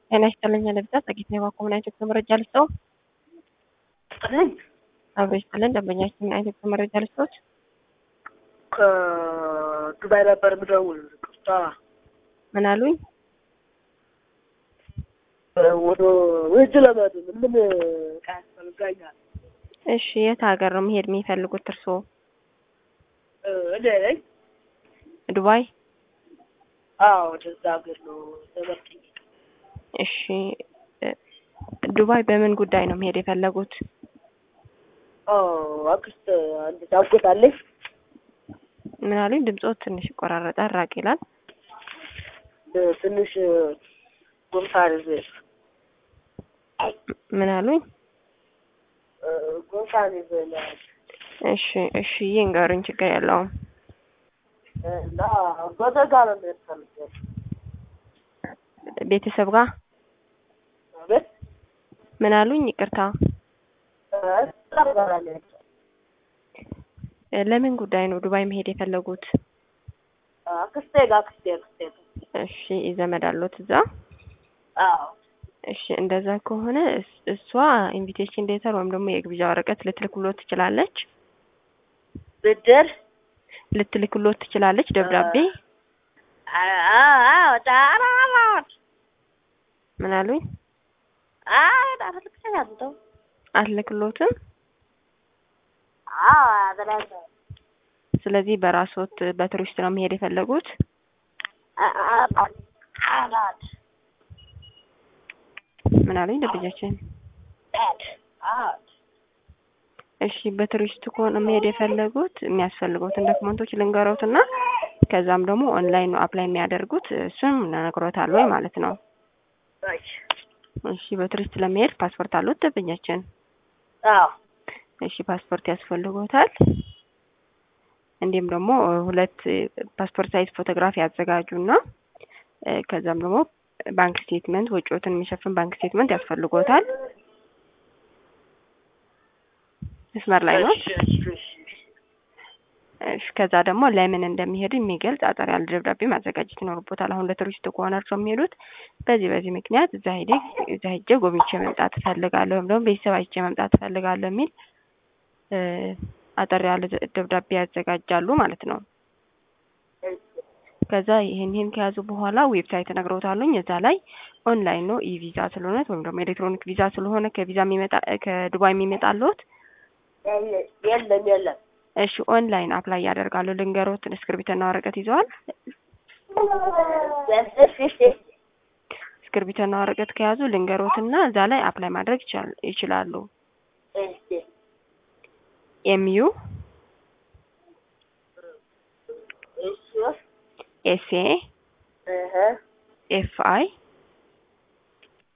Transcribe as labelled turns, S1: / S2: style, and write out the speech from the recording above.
S1: ጤና ይስጥልኝ ለብዛ ጸጊት ነው ባኮ ምን አይነት መረጃ ልስጠው?
S2: ስጥልኝ
S1: አብሮ ይስጥልን ደንበኛችን ምን አይነት መረጃ ልስጠውት?
S2: ከዱባይ ነበር ምደውል ቅርታ
S1: ምን አሉኝ?
S2: ወደ ውጅ ለመድ ምን ዕቃ ያስፈልጋኛል?
S1: እሺ የት ሀገር ነው መሄድ የሚፈልጉት እርስዎ?
S2: እኔ ነኝ።
S1: ዱባይ?
S2: አዎ ወደዛ ሀገር ነው ተመርጥኝ።
S1: እሺ ዱባይ በምን ጉዳይ ነው መሄድ የፈለጉት?
S2: አክስት አንድ ታጎታለች።
S1: ምን አሉኝ? ድምፆት ትንሽ ይቆራረጣል፣ ራቅ ይላል።
S2: ትንሽ ጉንፋን ይዞ
S1: ምን አሉኝ?
S2: ጉንፋን ይዞኛል
S1: እሺ እሺ ይንገሩኝ፣ ችግር የለውም።
S2: እና ወደ ጋር ነው መሄድ ፈልጌ
S1: ቤተሰብ ጋር
S2: ቤት
S1: ምን አሉኝ? ይቅርታ
S2: ቀርበራለች
S1: ለምን ጉዳይ ነው ዱባይ መሄድ የፈለጉት?
S2: አክስቴ ጋር አክስቴ አክስቴ ጋር
S1: እሺ ዘመድ አሎት እዛ?
S2: አዎ
S1: እሺ እንደዛ ከሆነ እስ- እሷ ኢንቪቴሽን ሌተር ወይም ደግሞ የግብዣ ወረቀት ልትልክሎት ትችላለች
S2: ብድር
S1: ልትልክሎት ትችላለች ደብዳቤ።
S2: አዎ ዳራራት
S1: ምን አሉኝ?
S2: አዎ ዳራራት ከያንተው
S1: አትልክሎትም።
S2: አዎ አደረገ
S1: ስለዚህ በራስዎት በቱሪስት ነው መሄድ የፈለጉት?
S2: አራት
S1: ምን አሉኝ ደንበኛችን?
S2: አራት
S1: እሺ በቱሪስት ከሆነ መሄድ የፈለጉት የሚያስፈልጉትን ዶክመንቶች ልንገሮት እና ከዛም ደግሞ ኦንላይን ነው አፕላይ የሚያደርጉት እሱም ነግሮታል ወይ ማለት ነው። እሺ በቱሪስት ለመሄድ ፓስፖርት አሉት ደንበኛችን?
S2: አዎ
S1: እሺ ፓስፖርት ያስፈልጎታል። እንዲሁም ደግሞ ሁለት ፓስፖርት ሳይዝ ፎቶግራፍ ያዘጋጁና እ ከዛም ደግሞ ባንክ ስቴትመንት ወጪዎትን የሚሸፍን ባንክ ስቴትመንት ያስፈልጎታል። መስመር ላይ ነው። እሺ ከዛ ደግሞ ለምን እንደሚሄዱ የሚገልጽ አጠር ያለ ደብዳቤ ማዘጋጀት ይኖርቦታል። አሁን ለቱሪስት ከሆነ እርሶ የሚሄዱት በዚህ በዚህ ምክንያት እዛ ሄዴ እዛ ሄጄ ጎብኝቼ መምጣት እፈልጋለሁ ወይም ደግሞ ቤተሰብ አይቼ መምጣት እፈልጋለሁ የሚል እ አጠር ያለ ደብዳቤ ያዘጋጃሉ ማለት ነው። ከዛ ይህን ይህን ከያዙ በኋላ ዌብሳይት እነግረውታለሁኝ እዛ ላይ ኦንላይን ነው ኢ ቪዛ ስለሆነ ወይም ደግሞ ኤሌክትሮኒክ ቪዛ ስለሆነ ከቪዛ የሚመጣ ከዱባይ የሚመጣልዎት
S2: የለም የለም
S1: እሺ ኦንላይን አፕላይ ያደርጋሉ። ልንገሮትን እስክርቢትና ወረቀት ይዘዋል? እስክርቢትና ወረቀት ከያዙ ልንገሮትና እዛ ላይ አፕላይ ማድረግ ይቻል- ይችላሉ። ኤምዩ ኤስኤ ኤፍ አይ